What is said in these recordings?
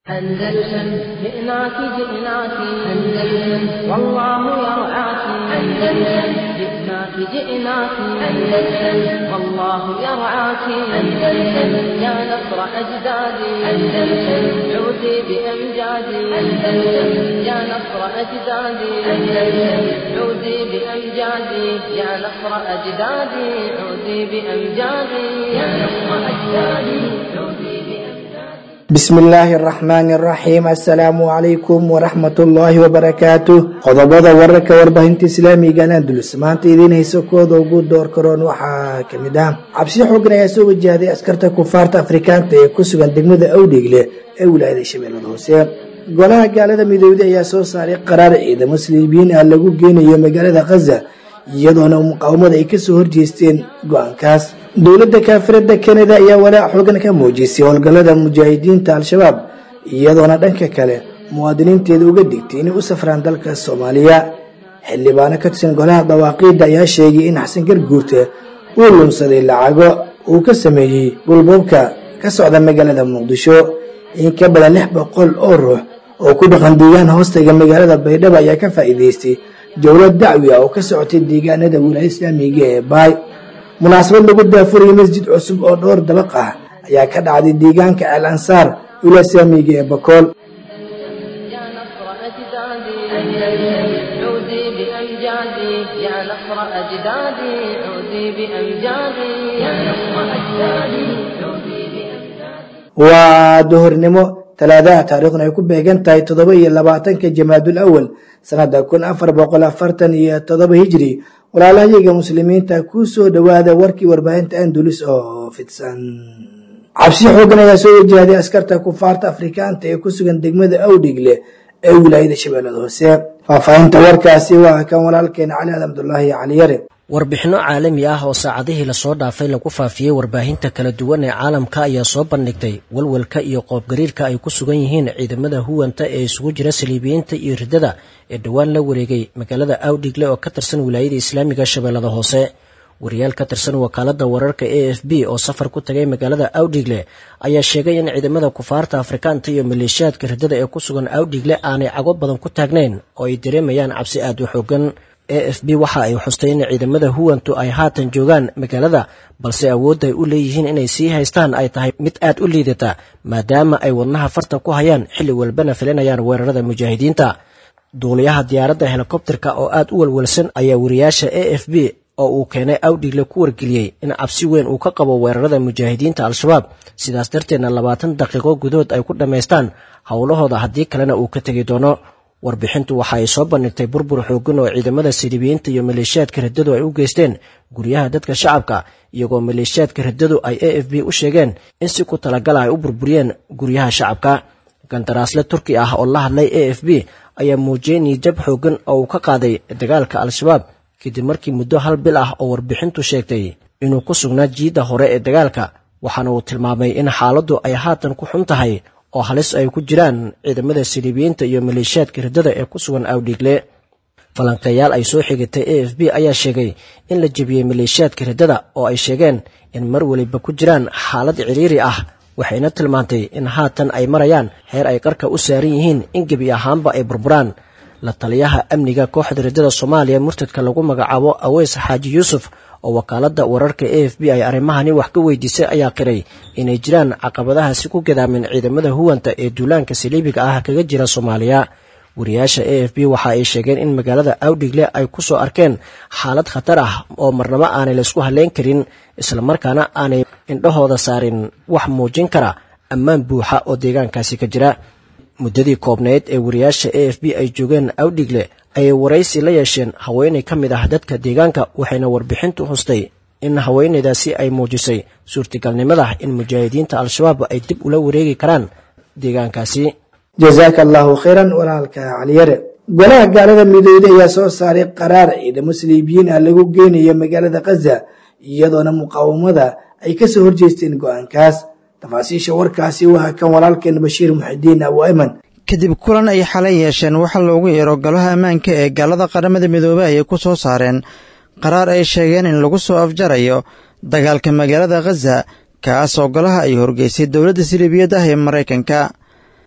أندلسن جئناك جئناك أندلسن والله يرعاك أندلسن جئناك جئناك أندلسن والله يرعاك أندلسن يا نصر أجدادي أندلسن عودي بأمجادي أندلسن يا نصر أجدادي أندلسن عودي بأمجادي يا نصر أجدادي عودي بأمجادي يا نصر أجدادي عودي بأمجادي bismi illaahi araxmaani araxiim assalaamu calaykum waraxmatullaahi wabarakaatu qodobada wararka warbaahinta islaamigan andulus maanta idiin hayso kooda ugu door karoon waxaa kamid ah cabsi xoogan ayaa soo wajahday askarta kufaarta afrikaanta ee ku sugan degmada awdheegle ee wilaayada shabeellada hoose golaha gaalada midoobday ayaa soo saaray qaraar ciidamo saliibiyiin ah lagu geynayo magaalada khaza iyadoona muqaawamada ay kasoo horjeesteen go-aankaas dowladda kaafirada kanada ayaa walaac xoogan ka muujisay howlgallada mujaahidiinta al-shabaab iyadoona dhanka kale muwaadiniinteeda uga digtay inay u safraan dalka soomaaliya xildhibaano ka tirsan golaha dawaaqiidda ayaa sheegay in xasan garguurta uu lunsaday lacago uu ka sameeyey dhulboobka ka socda magaalada muqdisho in ka badan lix boqol oo ruux oo ku dhaqan deegaan hoostaga magaalada baydhabo ayaa ka faa'iideystay jowlad dacwi ah oo ka socotay deegaanada wilaaya islaamiga ee baay munaasabad lagu daafurayay masjid cusub oo dhowr dabaq ah ayaa ka dhacday deegaanka al ansaar wilaaya islaamiga ee bakool يا نصر أجدادي أندلسن عودي بأمجادي يا نصر أجدادي عودي بأمجادي يا نصر أجدادي عودي بأمجادي waa duhurnimo talaadaha taariikhna ay ku beegan tahay toddoba iyo labaatanka jamaadul awal sanada kun afar boqol afartan iyo toddoba hijri walaalahayaga muslimiinta ku soo dhowaada warkii warbaahinta andulus oo fidsan cabsi xoogan ayaa soo wajahday askarta kufaarta afrikaanta ee ku sugan degmada awdhigle ee wilaayada shabeellada hoose faahfaahinta warkaasi waa kan walaalkeena cali alxamdulaahi caliyare warbixinno caalami ah oo saacadihii lasoo dhaafay lagu faafiyey warbaahinta kala duwan ee caalamka ayaa soo bandhigtay walwalka iyo qoobgariirka ay ku sugan yihiin ciidamada huwanta ee isugu jira saliibiyiinta iyo riddada ee dhowaan la wareegay magaalada awdhigle oo ka tirsan wilaayada islaamiga shabeellada hoose wariyaal ka tirsan wakaalada wararka a f b oo safar ku tagay magaalada awdhigle ayaa sheegay in ciidamada kufaarta afrikaanta iyo maleeshiyaadka riddada ee ku sugan awdhigle aanay cago badan ku taagnayn oo ay dareemayaan cabsi aad u xoogan a f b waxa ay xustay in ciidamada huwantu ay haatan joogaan magaalada balse awoodda ay u leeyihiin inay sii haystaan ay tahay mid aad u liidata maadaama ay wadnaha farta ku hayaan xilli walbana filinayaan weerarada mujaahidiinta duuliyaha diyaaradda helikobterka oo aad u walwalsan ayaa wariyaasha a f b oo uu keenay awdhigle ku wargeliyey in cabsi weyn uu ka qabo weerarada mujaahidiinta al-shabaab sidaas darteedna labaatan daqiiqo gudahood ay ku dhammaystaan howlahooda haddii kalena uu ka tegi doono warbixintu waxa ay soo bandhigtay burbur xoogan oo ciidamada silibiyiinta iyo maleeshiyaadka riddadu ay u geysteen guryaha dadka shacabka iyagoo maleeshiyaadka riddadu ay a f b u sheegeen in si ku talagala ay u burburiyeen guryaha shacabka gandaraasle turki ah oo la hadlay a f b ayaa muujiyey niijab xoogan oo uu ka qaaday dagaalka al-shabaab kadib markii muddo hal bil ah oo warbixintu sheegtay inuu ku sugnaa jiidda hore ee dagaalka waxaana uu tilmaamay in xaaladdu ay haatan ku xun tahay oo halis ay ku jiraan ciidamada siliibiyiinta iyo maleeshiyaadka riddada ee ku sugan awdhiigle falanqeeyaal ay soo xigatay a f b ayaa sheegay in la jebiyey maleeshiyaadka riddada oo ay sheegeen in mar weliba ku jiraan xaalad ciriiri ah waxayna tilmaantay in haatan ay marayaan heer ay qarka u saaran yihiin in gebi ahaanba ay burburaan la taliyaha amniga kooxda riddada soomaaliya murtadka lagu magacaabo aweys xaaji yuusuf oo wakaaladda wararka a f b ay arrimahani wax ka weydiisay ayaa qiray inay jiraan caqabadahaasi ku gadaamin ciidamada huwanta ee duulaanka saliibiga ah kaga jira soomaaliya wariyaasha a f b waxa ay sheegeen in magaalada awdhigle ay ku soo arkeen xaalad khatar ah oo marnabo aanay laysku halleyn karin islamarkaana aanay indhahooda saarin wax muujin kara ammaan buuxa oo deegaankaasi ka jira muddadii koobnayd ee wariyaasha a f b ay joogeen awdhigle ayay waraysi la yeesheen haweenay ka mid ah dadka deegaanka waxayna warbixintu hustay in haweenaydaasi ay muujisay suurtagalnimada in mujaahidiinta al-shabaab ay dib ula wareegi karaan deegaankaasi jazaaka allahu khayran walaalka caliyare golaha gaalada midooday ayaa soo saaray qaraar ciidamo saliibiyiin ah lagu geynayo magaalada khaza iyadoona muqaawamada ay kasoo horjeesteen go-aankaas tafaasiisha warkaasi waa kan walaalkeen bashiir muxidiin abu ayman kadib kulan ay xalay yeesheen waxaa loogu yeero golaha ammaanka ee gaalada qaramada midoobey ayay ku soo saareen qaraar ay sheegeen in lagu soo afjarayo dagaalka magaalada khaza kaas oo golaha ay horgeysay dowladda siliibiyad ah ee maraykanka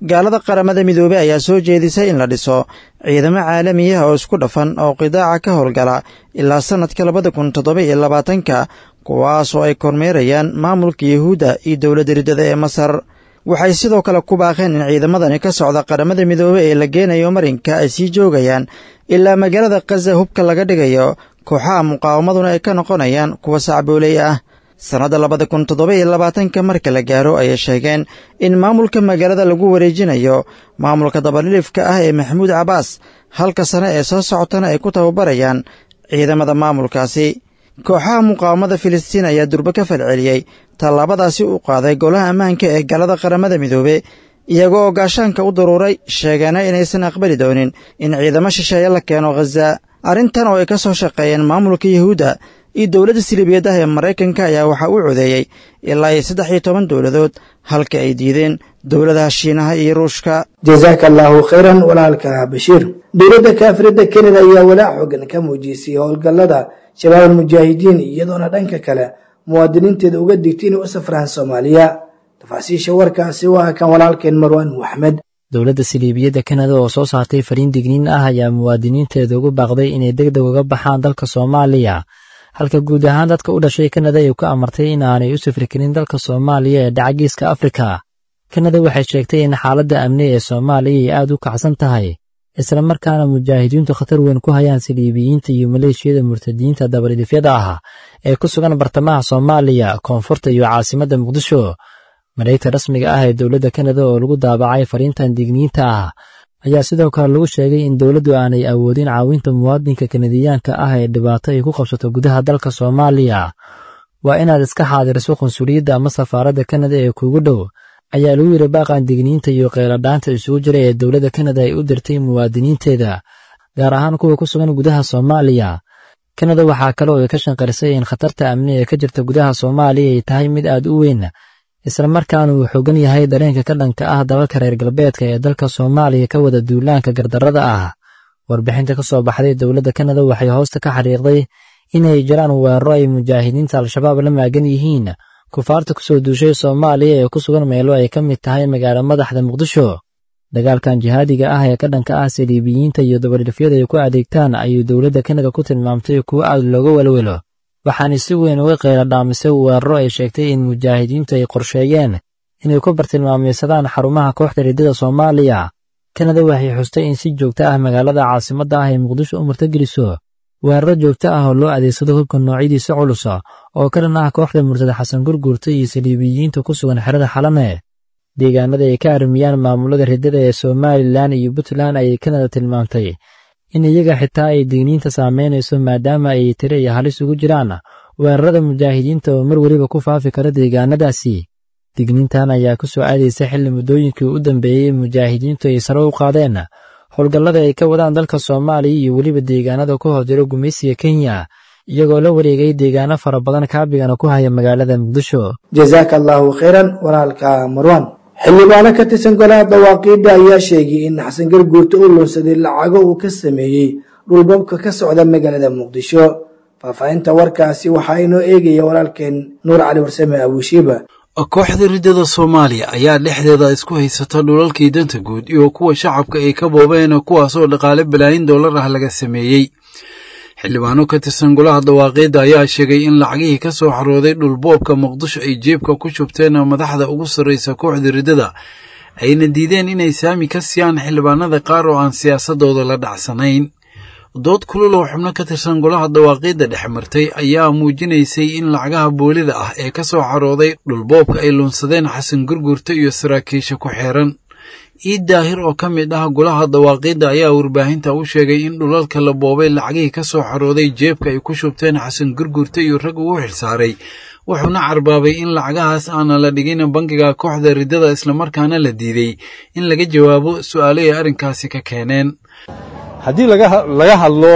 gaalada qaramada midoobey ayaa soo jeedisay in la dhiso ciidamo caalamiyaha oo isku dhafan oo qidaaca ka howlgala ilaa sannadka labada kun toddoba iyo labaatanka kuwaas oo ay kormeerayaan maamulka yuhuudda iyo dowladda riddada ee masar waxay sidoo kale ku baaqeen in ciidamadani ka socda qaramada midoobey ee la geenayo marinka ay sii joogayaan ilaa magaalada khaza hubka laga dhigayo kooxaha muqaawamaduna ay ka noqonayaan kuwa sacbooley ah sannadda labada kun toddoba iyo labaatanka marka la gaaro ayay sheegeen in maamulka magaalada lagu wareejinayo maamulka dabalilifka ah ee maxamuud cabbaas halka sane ee soo socotana ay ku tababarayaan ciidamada maamulkaasi kooxaha muqaawamada filistiin ayaa durbe ka falceliyey tallaabadaasi u qaaday golaha ammaanka ee galada qaramada midoobe iyagoo oo gaashaanka u daruuray sheegeena inaysan aqbali doonin in ciidamo shisheeye la keeno khaza arrintan oo ay ka soo shaqeeyeen maamulka yuhuudda iyo dowladda silibiyadah ee maraykanka ayaa waxaa u codeeyey ilaa iyo saddex iyo toban dowladood halka ay diideen dowladaha shiinaha iyo ruushka jasaaka allaahu khayran walaalka bashiir dowladda kaafirada kanada ayaa walaac xoogan ka muujisay howlgallada shabaab almujaahidiin iyadoona dhanka kale muwaadiniinteeda uga digtay inay u safraan soomaaliya tafaasiisha warkaasi waa kan walaalkeen marwaan maxmed dowladda siliibiyadda kanada oo soo saartay fariin digniin ah ayaa muwaadiniinteeda ugu baaqday inay deg deg uga baxaan dalka soomaaliya halka guud ahaan dadka u dhashay kanada ay ku amartay in aanay u safri karin dalka soomaaliya ee dhacagiiska afrika kanada waxay sheegtay in xaaladda amni ee soomaaliya ay aad u kacsan tahay isla markaana mujaahidiintu khatar weyn ku hayaan siliibiyiinta iyo maleeshiyada murtadiyiinta dabalidifyada ah ee ku sugan bartamaha soomaaliya koonfurta iyo caasimadda muqdisho mareegta rasmiga ah ee dowladda kanada oo lagu daabacay fariintan digniinta ah ayaa sidoo kale lagu sheegay in dowladdu aanay awoodin caawinta muwaadinka kanadiyaanka ah ee dhibaato ay ku qabsato gudaha dalka soomaaliya waa inaad iska xaadiriso qunsuliyadda ama safaaradda kanada ee kuugu dhow ayaa lagu yidhi baaqan digniinta iyo qeyladhaanta isugu jira ee dowladda kanada ay u dirtay muwaadiniinteeda gaar ahaan kuwa ku sugan gudaha soomaaliya kanada waxaa kale oo ay ka shanqarisay in khatarta amni ee ka jirta gudaha soomaaliya ay tahay mid aad u weyn isla markaana uu xoogan yahay dareenka ka dhanka ah dalalka reer galbeedka ee dalka soomaaliya ka wada duulaanka gardarrada ah warbixinta ka soo baxday dowladda kanada waxay hoosta ka xariiqday inay jiraan weeraro ay mujaahidiinta al-shabaab la maagan yihiin kufaarta ku soo duushay soomaaliya ee ku sugan meelo ay ka mid tahay magaalo madaxda muqdisho dagaalkan jihaadiga ah ee ka dhanka ah saliibiyiinta iyo dabalilifyada ay ku adeegtaan ayuu dowladda kanada ku tilmaamtay kuwo aad looga welwelo waxaana si weyn uga qeyla dhaamisay weeraro ay sheegtay in mujaahidiintu ay qorsheeyeen inay ku bartilmaameysadaan xarumaha kooxda riddada soomaaliya kanada waxay xustay in si joogto ah magaalada caasimadda ah ay muqdisho u murtogeliso weeraro joogto ah oo loo adeegsado hubka noocyadiisa culusa oo ka dhan ah kooxda murtada xasan gurguurta iyo saliibiyiinta ku sugan xerada xalane deegaanada ay ka armiyaan maamulada riddada ee somalilan iyo puntland ayay kanada tilmaamtay in iyaga xitaa ay digniinta saameynayso maadaama ay tiro iyo halis ugu jiraan weerarada mujaahidiinta oo mar weliba ku faafi kara deegaanadaasi digniintan ayaa ku soo aadaysa xilli muddooyinkii u dambeeyey mujaahidiintu ay sare u qaadeen howlgallada ay ka wadaan dalka soomaaliya iyo weliba deegaanada ku hor jiro gumaysiga kenya iyagoo la wareegay deegaano fara badan kaabigana ku haya magaalada muqdisho jasaaka allaahu khayran walaalka marwan xildhibaano ka tirsan golaha dawaaqiidda ayaa sheegay in xasan garguurta u lunsaday lacago uu ka sameeyey dhulbabka ka socda magaalada muqdisho faahfaahinta warkaasi waxaa inoo eegaya walaalkeen nuur cali warsame abushiiba kooxda riddada soomaaliya ayaa dhexdeeda isku haysata dhulalkii danta guud iyo kuwa shacabka ay ka boobeen kuwaasoo dhaqaale balaayin dollar ah laga sameeyey xildhibaano ka tirsan golaha dawaaqiidda ayaa sheegay in lacagihii ka soo xarooday dhulboobka muqdisho ay jeebka ku shubteen madaxda ugu sarraysa kooxda riddada ayna diideen inay saami ka siiyaan xildhibaanada qaar oo aan siyaasadooda la dhacsanayn dood kulul oo xubno ka tirsan golaha dawaaqiidda dhex martay ayaa muujinaysay in lacagaha boolida ah ee ka soo xarooday dhulboobka ay luunsadeen xasan gurgurta iyo saraakiisha ku xeeran iid daahir oo ka mid ah golaha dawaaqiidda ayaa warbaahinta u sheegay in dhulalka la boobay lacagihii ka soo xarooday jeebka ay ku shubteen xasan gurgurta iyo rag ugu xilsaaray wuxuuna carbaabay in lacagahaas aana la dhigin bangiga kooxda riddada islamarkaana la diiday in laga jawaabo su'aalo ay arrinkaasi ka keeneen haddii laga hadlo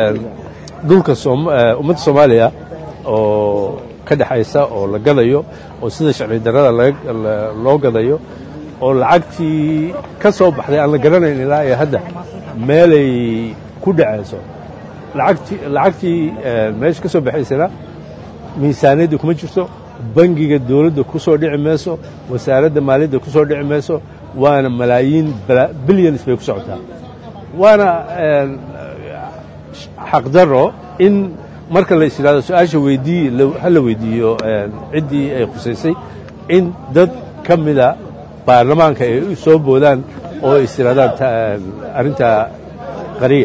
dhulka ummadda soomaaliya oo ka dhexaysa oo la gadayo oo sida sharci darrada loo gadayo oo lacagtii ka soo baxday aan la garanayn ilaa iyo hadda meelay ku dhacayso lacagtii meesha ka soo baxaysana miisaaniyadda kuma jirto bangiga dawladda ku soo dhici mayso wasaaradda maaliyadda ku soo dhici mayso waana malaayiin bilyans bay ku socotaa waana xaqdarro in marka la is yidhahdo su-aasha weydii ha la weydiiyo ciddii ay khusaysay in dad ka mida baarlamaanka ay u soo boodaan oo is yidhahdaan arrinta qariya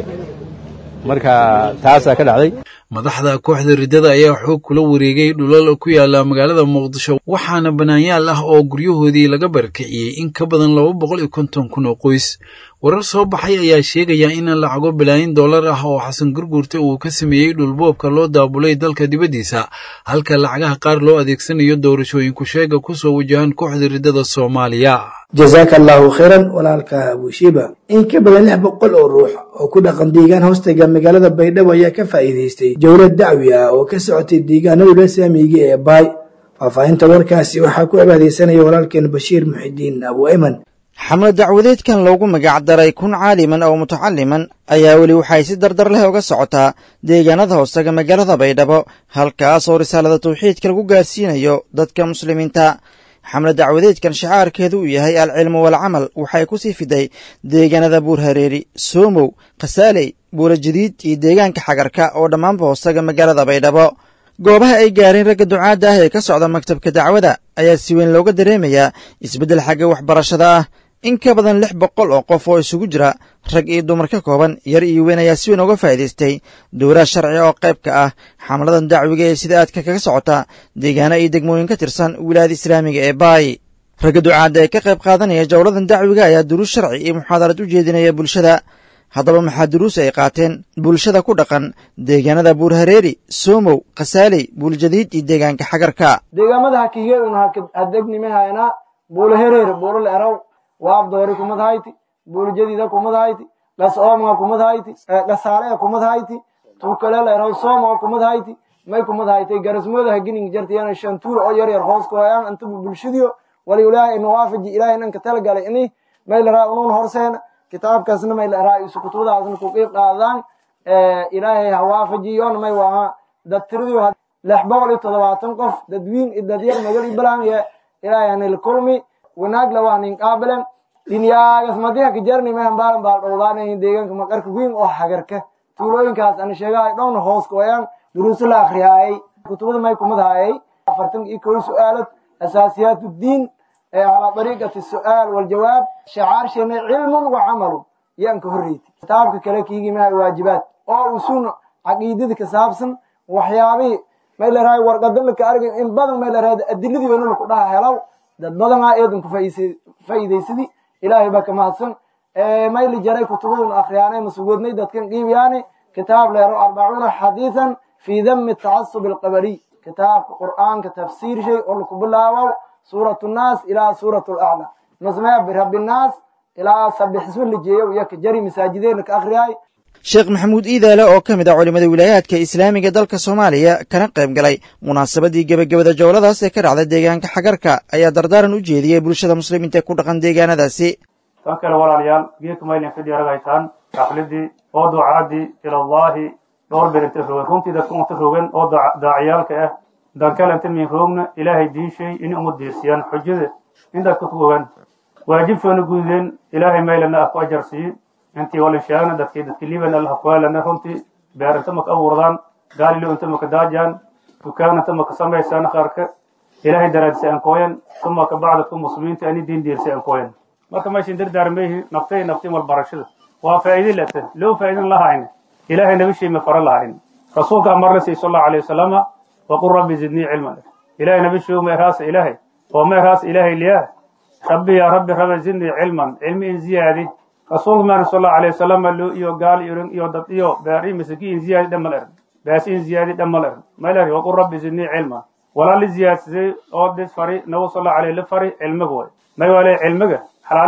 marka taasaa ka dhacday madaxda kooxda riddada ayaa xoog kula wareegay dhulal ku yaala magaalada muqdisho waxaana bannaanyaal ah oo guryahoodii laga barakiciyey in ka badan laba boqol iyo konton kun oo qoys warar soo baxay ayaa sheegaya in lacago bilaayin dollar ah oo xasan gurguurta uu ka sameeyey dhulboobka loo daabulay dalka dibaddiisa halka lacagaha qaar loo adeegsanayo doorashooyinku sheega ku soo wajahan kooxda riddada soomaaliya jasaaka allaahu khayran walaalka abushiiba in ka badan lix boqol oo ruux oo ku dhaqan deegaan hoostaga magaalada baydhabo ayaa ka faa'iidaystay jawlad dacwi ah oo ka socotay deegaanadula saamiga ee baay faahfaahinta warkaasi waxaa ku abaadeysanaya walaalkeen bashiir muxidiin abu ayman xamle dacwadeedkan loogu magac daray kun caaliman oo mutacaliman ayaa weli waxay si dardar leh uga socotaa deegaanada hoostaga magaalada baydhabo halkaas oo risaalada tawxiidka lagu gaarsiinayo dadka muslimiinta xamle dacwadeedkan shacaarkeedu uu yahay alcilmu walcamal waxay ku sii fiday deegaanada buurhareeri soomow khasaaley buulajadiid iyo deegaanka xagarka oo dhammaanba hoostaga magaalada baydhabo goobaha ay gaareen ragga ducaadda ah ee ka socda maktabka dacwada ayaa si weyn looga dareemayaa isbeddel xagga waxbarashada ah in ka badan lix boqol oo qof oo isugu jira rag iyo dumar ka kooban yar iyo weyn ayaa si weyn uga faa'iidaystay dowlaha sharci oo qayb ka ah xamladan dacwiga ee sida aadka kaga socota deegaano iyo degmooyin ka tirsan wilaayada islaamiga ee baay ragga ducaadda ee ka qayb qaadanaya jawladan dacwiga ayaa duruus sharci iyo muxaadarad u jeedinaya bulshada haddaba maxaa duruus ay qaateen bulshada ku dhaqan deegaanada buurhareeri soomow khasaaley buuljadiid iyo deegaanka xagarka deegaamada hakiige un hadegnimahayna buulahereer buulal eraw waabdoori kumadahayti buuljadiida kumadahayti gas oomga kumadahayti gasaalea kumadahayti tuukaleel eraw sooma kumadahayti may kumadahaytay garasmooda hagining jartiyana shantuul oo yar yar hoos kuhayaan intabu bulshadiyo wali ilaahay nawaafaji ilaahay nanka talagalay ini may laraa unuun horseena kitaabkaasna may laraa isu kutubadaasna ku qiib qaadaan ilaahay hawaafajiyoon may waa dad tiradiyo lix boqol iyo toddobaatan qof dadwiin iyo dadyar magal iyo balange ilaahay hanil kulmi wanaag la waa nin qaabilan dhinyaagas madiha kajarni mehan baalan baal dhowdaanayin deegaanka maqarka weyn oo hagarka tuulooyinkaas ana sheegahay dhowna hoos kuwayaan duruuso la akriyaayay kutubada may kumadahaayay afartan iyo kow su-aalad asaasiyaat uddiin calaa dariiqati su-aal waljawaab shacaarsheenay cilmun wa camalun yaan ka horreyti kitaabka kale kiigimaha waajibaad oo usun caqiidada ka saabsan waxyaabihii may larahay warqadala ka argay in badan may larahay adiladii weyna laku dhaha helaw dad badanaa eedan ku faa'iidaysadi ilaahay baa ka mahadsan may li jaray kutubadun akhriyaanay masugoodnay dadkan qiibiyaani kitaab leero arbacuuna xadiisan fii dami tacasub alqabariy kitaabka qur'aanka tafsiir shay oo laku bilaabow suurat nnaas ilaa suurat laclaa masmee birabbi nnaas ilaa sabixisma la jeeyo iyo ka jari masaajideena ka akhriyaay sheekh maxamuud iidaale oo ka mid ah culimmada wilaayaadka islaamiga dalka soomaaliya kana qayb galay munaasabadii gebagabada jowladaas ee ka dhacday deegaanka xagarka ayaa dardaaran u jeediyey bulshada muslimiinta ku dhaqan deegaanadaasi tan kale walaalayaal geedka maylin fidhi aragaytaan xafladii oo ducaadii ilallaahi dhowr bir inta rogan runtii dadka unta rogan oo daaciyaalka ah dankale inta min roogna ilaahay diishay in uma diirsiyaan xujada in dadka ku ogaan waajibtoona gududeen ilaahay maylana ah ku ajarsiiye intii walin sheegna dadkii dadkii liban allah kuwaalana runtii beer inta maka abuurdaan gaalilo inta maka daajaan dukaan inta maka samaysaan qaarka ilaahay daraadisa aan kooyan uma ka bacdadku muslimiinta ani diin diirsa aan kooyan marka meeshan dardaarmayhi naftay naftii malbarashada waa faa'iide lata loo faa'iidan lahayn ilaahay nabi shay ma fara lahayn rasuulka amarna say sallallahu alayhi wasallama waqul rabbi zidnii cilman ilaahay nabi shay ma raas ilaahay oo ma raas ilaahay liyaa rabbi ya rabbi rabbi zidnii cilman cilmi in ziyaadi rasuulka maana sallallahu alayhi wasallama loo iyo gaal iyo iyo dad iyo beeri misaki in ziyaadi dhamal er baas in ziyaadi dhamal er maylari waqul rabbi zidnii cilman walaa li ziyaadsaday oo dis fari nabi sallallahu alayhi la fari cilmiga way may walay cilmiga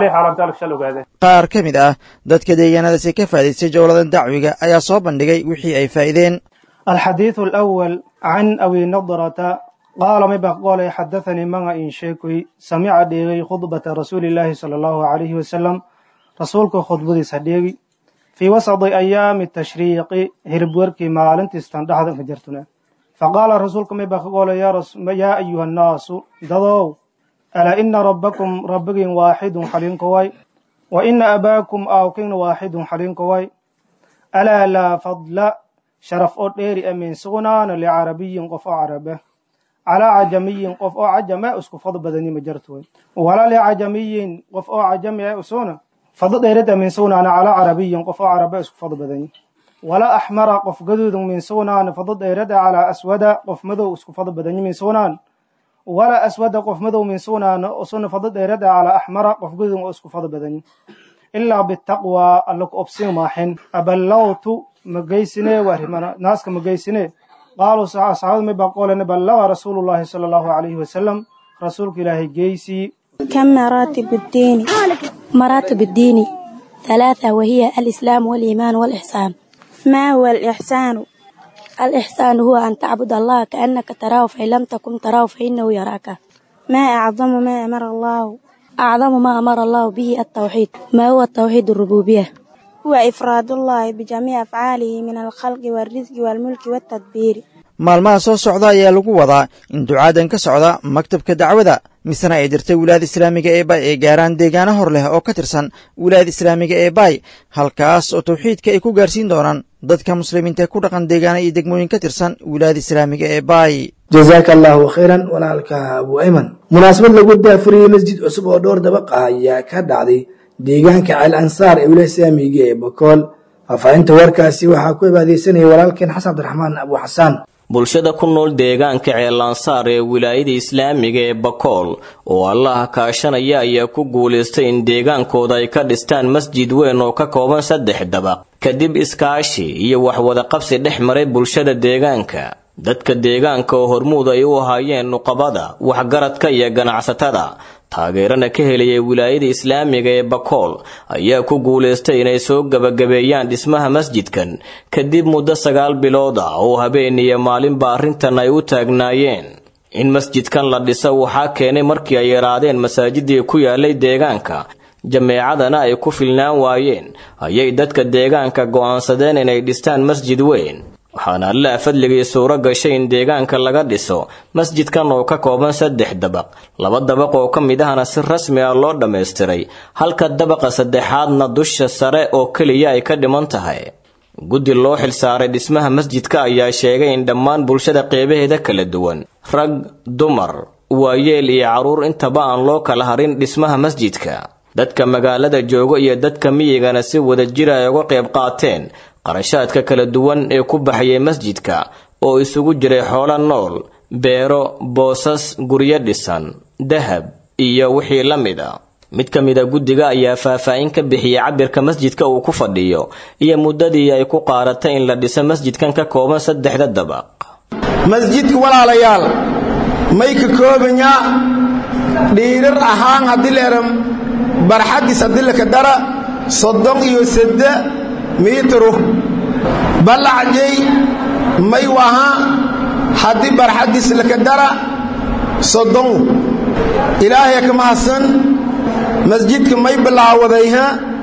qaar ka mid ah dadka deegaanadaasi ka faa'idaystay jowladan dacwiga ayaa soo bandhigay wixii ay faa'iideen alxadiidu alawal can abi nadrata qaala mibaq qolay xadathanii manga in sheekoy samica dheegay khudbata rasuulillaahi sala allahu calayhi wasalam rasuulka khudbadiisa dheegi fii wasadi ayaami tashriiqi hiribwerkii maalintiistan dhexda ka jirtune faqaala rasuulka mibaq qolay yaa ayuha annaasu dadow alaa ina rabbakum rabbigin waaxidun xalinkoway wa ina abaakum aawkin waaxidun xalinkoway alaa laa fadla sharaf oo dheeri a min sugnaana licarabiyin qof oo carabe calaa cajamiyin qof oo cajame isku fad badani ma jartoy walaa licajamiyin qof oo cajami a usuna fado dheerida min sugnaana calaa carabiyin qof oo carabe isku fad badani walaa axmara qof gaduudun min sugnaan fado dheerada calaa aswada qof madow isku fado badani min sugnaan walaa aswada qof madow min sugnaan usuna fado dheerada calaa axmara qof gaduudun oo isku fado badani ilaa bitaqwa alla ku obsin maaxin aballawtu magaysine warimana naaska magaysine qaaluu saxaabada may baa qoolene ballaga rasuulullaahi sala allahu calayhi wasalam rasuulka ilaahay geysii كم مراتب الدين مراتب الدين ثلاثة وهي الإسلام والإيمان والإحسان ما هو الإحسان الإحسان هو أن تعبد الله كأنك تراه فإن لم تكن تراه فإنه يراك ما أعظم ما أمر الله أعظم ما أمر الله به التوحيد ما هو التوحيد الربوبية هو إفراد الله بجميع أفعاله من الخلق والرزق والملك والتدبير maalmaha soo socda ayaa lagu wadaa in ducaadan ka socda maktabka dacwada misena ay jirtay wilaayada islaamiga ee bay ay gaaraan deegaano hor leh oo ka tirsan wilaayada islaamiga ee bay halkaas oo tawxiidka ay ku gaarsiin doonaan dadka muslimiinta ee ku dhaqan deegaano iyo degmooyin ka tirsan wilaayada islaamiga ee bay jazaaka allahu khayran walaalka abu ayman munaasabad lagu daafuriyey masjid cusub oo dhowr dabaqa ayaa ka dhacday deegaanka ceel ansaar ee wilaayada islaamiga ee bakool faahfaahinta warkaasi waxaa ku ibaadeysanaya walaalkeen xasan cabdiraxmaan abu xasaan bulshada ku nool deegaanka ceelansaar ee wilaayada islaamiga ee bakool oo allaha kaashanaya ayaa ku guulaystay in deegaankooda ay ka dhistaan masjid weyn oo ka kooban saddex dabaq kadib iskaashi iyo waxwadaqabsi dhex maray bulshada deegaanka dadka deegaanka oo hormuud ay u ahaayeen nuqabada waxgaradka iyo ganacsatada taageerana ka helayay wilaayada islaamiga ee bakool ayaa ku guulaystay inay soo gabagabeeyaan dhismaha masjidkan kadib muddo sagaal bilood ah oo habeen iyo maalinba arrintan ay u taagnaayeen in masjidkan la dhiso waxaa keenay markii ay yaraadeen masaajidii ku yaalay deegaanka jameecadana ay ku filnaan waayeen ayay dadka deegaanka go'aansadeen inay dhistaan masjid weyn waxaana allaha fadligii suuro gashay in deegaanka laga dhiso masjidkan oo ka kooban saddex dabaq laba dabaq oo ka mid ahna si rasmi ah loo dhammaystiray halka dabaqa saddexaadna dusha sare oo keliya ay ka dhiman tahay guddi loo xilsaaray dhismaha masjidka ayaa sheegay in dhammaan bulshada qeybaheeda kala duwan rag dumar waayeel iyo carruur intaba aan loo kala harin dhismaha masjidka dadka magaalada jooga iyo dadka miyigana si wadajir ay uga qayb qaateen qarashaadka kala duwan ee ku baxayay masjidka oo isugu jiray xoolo nool beero boosas guryo dhisan dahab iyo wixii la mid a mid ka mid a guddiga ayaa faahfaahin ka bixiyey cabirka masjidka uu ku fadhiyo iyo muddadii ay ku qaadatay in la dhiso masjidkan ka kooban saddexda dabaq masjidka walaalayaal may ka koobanyaa dhiirar ahaan haddii leeram barxaddiis haddii laka dara soddon iyo sedde miitru ballacjay may waha haddii barxaddiis laka dara soddon ilaahay ka mahadsan masjidka may bilaawadayha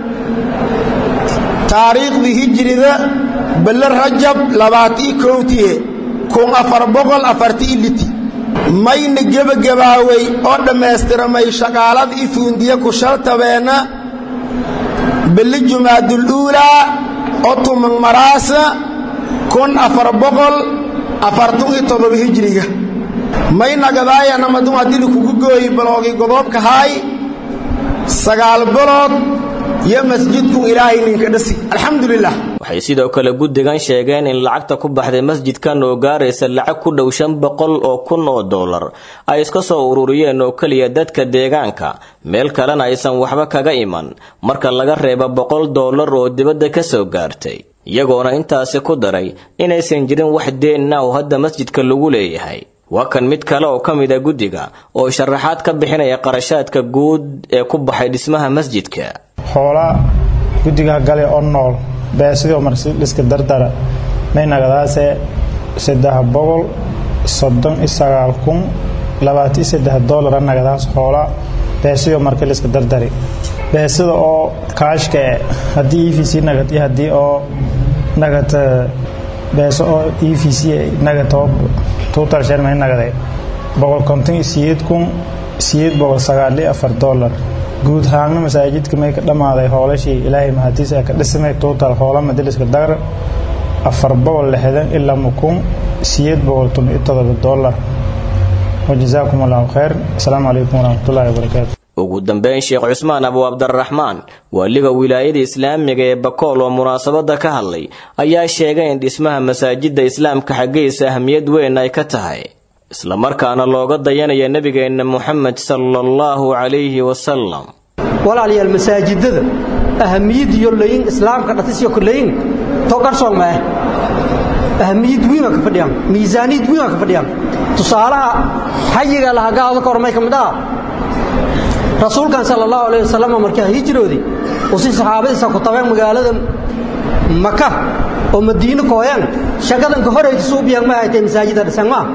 taariikhdii hijrida bille rajab labaatii kowtiye kun afar boqol afartii liti mayna gebagabaaway oo dhammaystiramay shaqaalada i fuundiye ku shaltabeenna bille jumaadul uulaa oo tuman maraasa kun afar boqol afartun iyo todoba hijriga may nagadaayanamadun haddii likugu gooyi baloogii godoobka haay sagaal bilood iyo masjidku ilaahay ninka dhasi alxamdulilah waxay sidoo kale guddigan sheegeen in lacagta ku baxday masjidkan oo gaaraysa lacag ku dhow shan boqol oo kun oo dollar ay iska soo ururiyeen oo keliya dadka deegaanka meel kalena aysan waxba kaga iman marka laga reebo boqol dollar oo dibadda ka soo gaartay iyagoona intaasi ku daray inaysan jirin wax deenna oo hadda masjidka lagu leeyahay waa kan mid kale oo ka mid a guddiga oo sharaxaad ka bixinaya qarashaadka guud ee ku baxay dhismaha masjidka xoolaa guddiga gale oo nool beesidii marliska dardara may nagadaase saddex boqol soddon iyo sagaal kun labaatan iyo saddex doolara nagadaas xoola beesidii marka liska dardari beesida oo kaashka e haddii e v c nagad iyo haddii oo nagad beeso oo e v c nagad oo total shan may nagade boqol konton iyo sideed kun siyeed boqol sagaal iyo afar dollar guud ahaanna masaajidka may ka dhammaaday hoolashii ilaahay mahadiisa ka dhisamay total hoola madaliska dagar afar boqol lixdan ilaa mukun siyeed boqol tun iyo todoba dollar wajazaakum allahu khayr asalaamu calaykum waraxmatullahi wabarakaatu ugu dambeyn sheekh cusmaan abu cabdiraxmaan waaliga wilaayada islaamiga ee bakool oo munaasabada ka hadlay ayaa sheegay in dhismaha masaajida islaamka xaggiisa ahmiyad weyn ay ka tahay islamarkaana looga dayanaya nebigeenna muxamed sala allahu calayhi wasalam walaalayaal masaajidada ahamiyad iyo layin islaamka dhatisyo kulayin to qarsoon ma ah ahamiyad weyn ka fadhiyaan miisaaniyad weyn ka fadhiyaan tusaalaha xayiga laha gaado ka hormay kamid ah rasuulkan sala allahu alayhi wasalam markaa hijroodii uu si saxaabadiisa ku tabeen magaalada maka oo madiino kooyaan shaqadan ka horeeyay suubiyaan ma haytay masaajida dhisan ma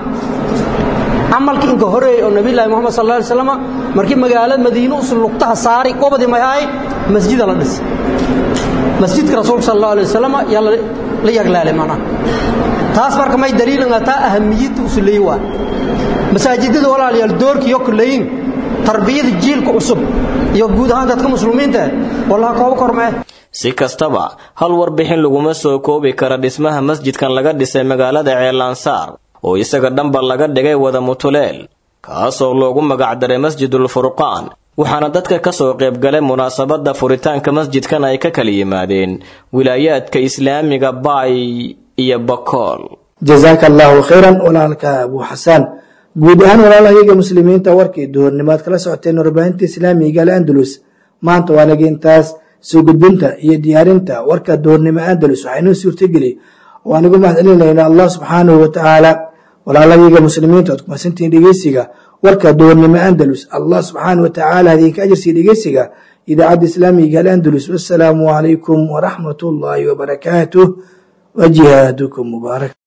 amalka inka horeeyay oo nabi ilaahi muhammad sallallahu alayhi wasallam markii magaalada madiino u sulugtaha saari qobadi ma hay masjid la dhis masjidka rasuulka sallallahu alayhi wasallam yaa la yaglaalay mana taas marka may daliilan ata ahamiyada usuleey waa masaajidada walaalayaal doorkiyo kuleeyin tarbiyada jiilka cusub iyo guud ahaan dadka muslimiinta wallaha kooba kormee si kastaba hal warbixin laguma soo koobi kara dhismaha masjidkan laga dhisay magaalada ceelansaar oo isaga dhanba laga dhigay wada mutuleel kaasoo loogu magacdaray masjidul furqaan waxaana dadka ka soo qaybgalay munaasabadda furitaanka masjidkan ay ka kala yimaadeen wilaayaadka islaamiga baay iyo bakool jazaaka allaahu khayran walaalka abuu xasaan guud ahaan walaalahayaga muslimiinta warkii duhurnimaad kala socoteen warbaahinta islaamiga al andalus maanta waa naga intaas soo gudbinta iyo diyaarinta warka duhurnimo andalus waxaa inoo suurtageli oo aan ugu mahadcelinayna allah subxaanahu watacaala walaalahayaga muslimiinta oad kumasantihiin dhegeysiga warka duhurnimo andalus allah subxaanahu watacaala idinka ajarsiiya dhegeysiga idaacadda islaamiga al andalus wassalaamu calaykum waraxmat ullaahi wabarakaatuh wa jihaadukum mubaarak